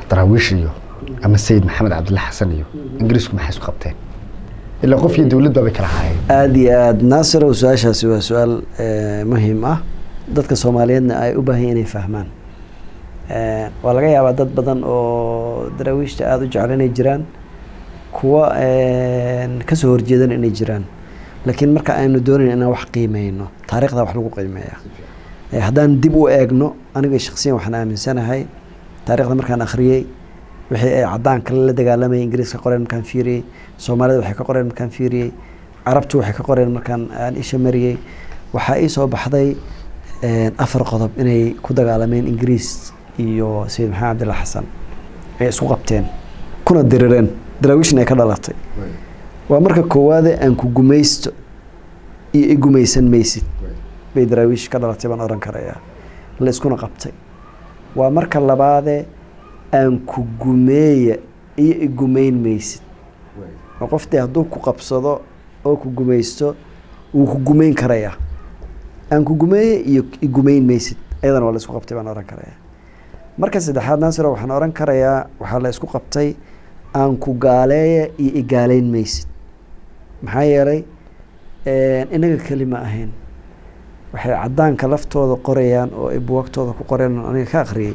daraawiish iyo ama sayid maxamed cabdilla xasan iyo ingiriisku maxay isu qabteen ilaa qof iyo dowlad baabay kala haayeen aada iyo aada naasirow su-aashaasi waa su-aal eh, muhiim ah dadka soomaaliyeedna ay u baahan yihiin inay fahmaan Eh, waa laga yaabaa dad badan oo daraawiishta aada u jecel inay jiraan kuwa kasoo horjeedan inay jiraan laakiin marka aynu doonayn inaan wax qiimeyno taariikhda wax lagu qiimeeya Eh, haddaan dib u eegno aniga shaksiyan waxaan aaminsanahay taariikhda markaan akhriyey wixii ay cadaanka la dagaalamayay ingiriiska qoreen markaan fiiriyey soomaalida waxay ka qoreen markaan fiiriyey carabtu waxay ka qoreen markaan aan isha mariyey waxaa ii soo baxday eh, afar qodob inay ku dagaalameen ingiriis iyo sayid maxamed cabdilla xasan ay isku qabteen kuna dirireen daraawiishna ay ka dhalatay waa marka koowaade aan ku gumaysto iyo i gumaysan maysid bay daraawiish ka dhalatay baan oran karayaa la iskuna qabtay waa marka labaade aan ku gumeeya iyo i gumayn maysid oo qof dee hadduu ku qabsado oo ku gumaysto wuu ku gumayn karayaa aan ku gumeeya iyo i gumayn maysid ayadana waa la isku qabtay baan oran karayaa marka saddexaad naasiro waxaan oran karayaa waxaa la isku qabtay aan ku gaaleeya iyo i gaaleyn maysid maxaa yeelay inaga keli ma ahayn waxay cadaanka laftooda qorayaan oo ay buwagtooda ku qoreen oo aniga ka akhriyey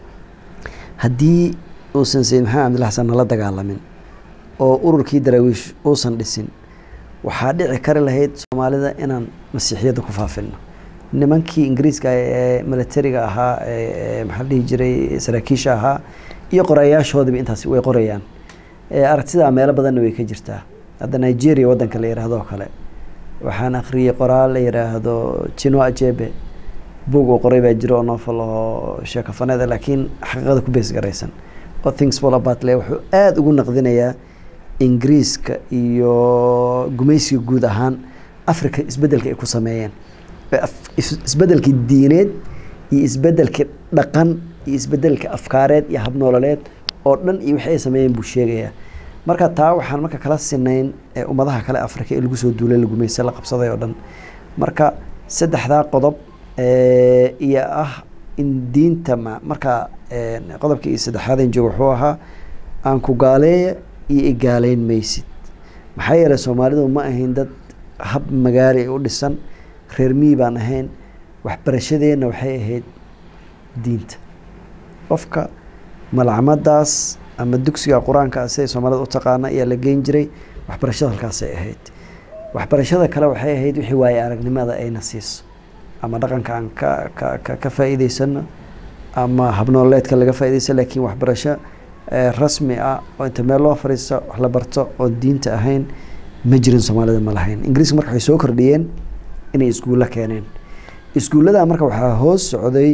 haddii uusan sayid maxamed cabdilla xasan nala dagaalamin oo ururkii daraawiish uusan dhisin waxaa dhici kari lahayd soomaalida inaan masiixiyadda ku faafino nimankii ingiriiska ee militariga ahaa ee maxaa la dhihi jiray saraakiisha ahaa iyo qorayaashoodiba intaas way qorayaan aragtidaa meelo badanna way ka jirtaa hadda nigeria waddanka la yidhaahdo oo kale waxaan akhriyey qoraal la yidhaahdo jino ajebe buog uu qoray baa jiro oo novel oo sheekafaneeda laakiin xaqiiqada ku bees garaysan oo things fall about le wuxuu aada ugu naqdinayaa ingiriiska iyo gumaysiga guud ahaan africa isbeddelka ay ku sameeyeen isbeddelkii diineed iyo isbeddelkii dhaqan iyo isbeddelkii afkaareed iyo habnoololeed oo dhan iyo wixii ay sameeyeen buu sheegayaa marka taa waxaan marka kala sinayn ummadaha kale africa ee lagu soo duulay la gumaysta la qabsaday oo dhan marka saddexdaa qodob iyo ah in diinta ma marka qodobka iyo saddexaadeen joogo wuxuu ahaa aan ku gaaleeya iyo igaaleyn maysid maxaa yeelay soomaalidu ma ahayn dad hab magaali u dhisan reer mii baan ahayn waxbarashadeenna waxay ahayd diinta qofka malcamadaas ama dugsiga qur-aanka siday soomaalida u taqaana ayaa la geyn jiray waxbarashada halkaasay ahayd waxbarashada kale waxay ahayd wixii waaye aragnimada ayna siiso ama dhaqanka aan ka ka ka ka faa'iideysano ama habnooleedka laga faa'iideysa laakiin waxbarasho rasmi ah oo inta meel loo fariisto wax la barto oo diinta ahayn ma jirin soomaalida ma lahayn ingiriiska marka waxay soo kordhiyeen inay iskuulla keeneen iskuullada marka waxaa hoos socday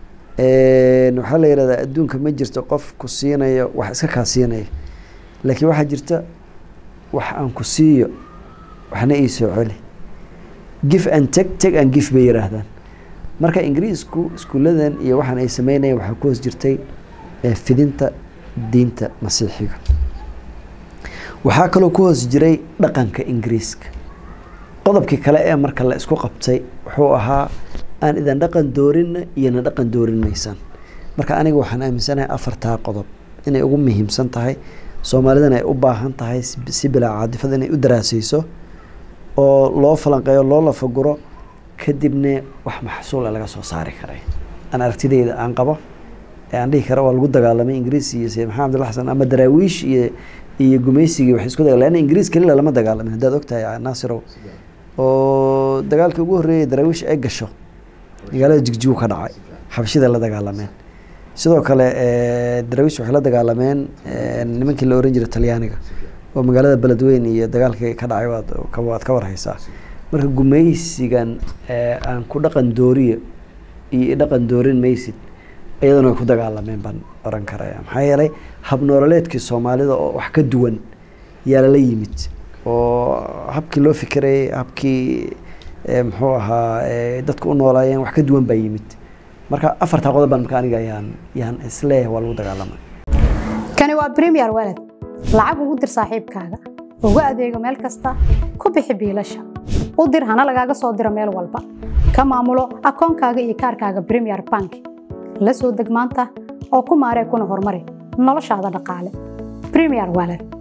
waxaa la yihahdaa adduunka ma jirto qof ku siinayo wax iska kaa siinaya laakiin waxaa jirta wax aan ku siiyo waxna ii soo celi gif and teg teg and gif bay yihaahdaan marka ingiriisku iskuulladan iyo waxaan ay sameynayeen waxaa ku hoos jirtay fidinta diinta masiixiga waxaa kaloo ku hoos jiray dhaqanka ingiriiska qodobkii kale ee marka la isku qabtay wuxuu ahaa aan idan dhaqan doorinna iyona dhaqan doorin maysaan marka aniga waxaan aaminsanahay afartaa qodob inay ugu muhiimsan tahay soomaalidana ay u baahan tahay si bilaa caadifada inay u daraasayso oo loo falanqeeyo loo lafaguro kadibna wax maxsuula laga soo saari karay aan aragtideyda aan qabo ee aan dhihi kara waa lagu dagaalamay ingiriis iyo sayid maxamed abdilla xasan ama daraawiish iyo iyo gumaysigii waxay isku daga leanna ingiriis kelila lama dagaalamin haddaad ogtahay naasirow oo dagaalkii ugu horreeyay daraawiish ay gasho magaalada jigjigu ka dhacay xabashida la dagaalameen sidoo kale daraawiish waxay la dagaalameen nimankii la oran jiray talyaaniga oo magaalada beledweyn iyo dagaalkii ka dhacay waad waad ka warhaysaa marka gumaysigan aan ku dhaqan dooriyo iyo dhaqan doorin maysid iyadana way ku dagaalameen baan oran karaya maxaa yeelay habnoololeedkii soomaalida oo wax ka duwan yaa lala yimid oo habkii loo fikirayay habkii muxuu ahaa dadka u noolaayeen wax ka duwan baa yimid marka afartaa qodob baan marka aniga ayaan yaan isleeyahay waa lagu dagaalamay kani waa premier walad lacag ugu dir saaxiibkaaga ugu adeego meel kasta ku bixi biilasha u dir hana lagaaga soo diro meel walba ka maamulo akoonkaaga iyo kaarkaaga premier bank la soo deg maanta oo ku maaree kuna horumari noloshaada dhaqaale premier wallet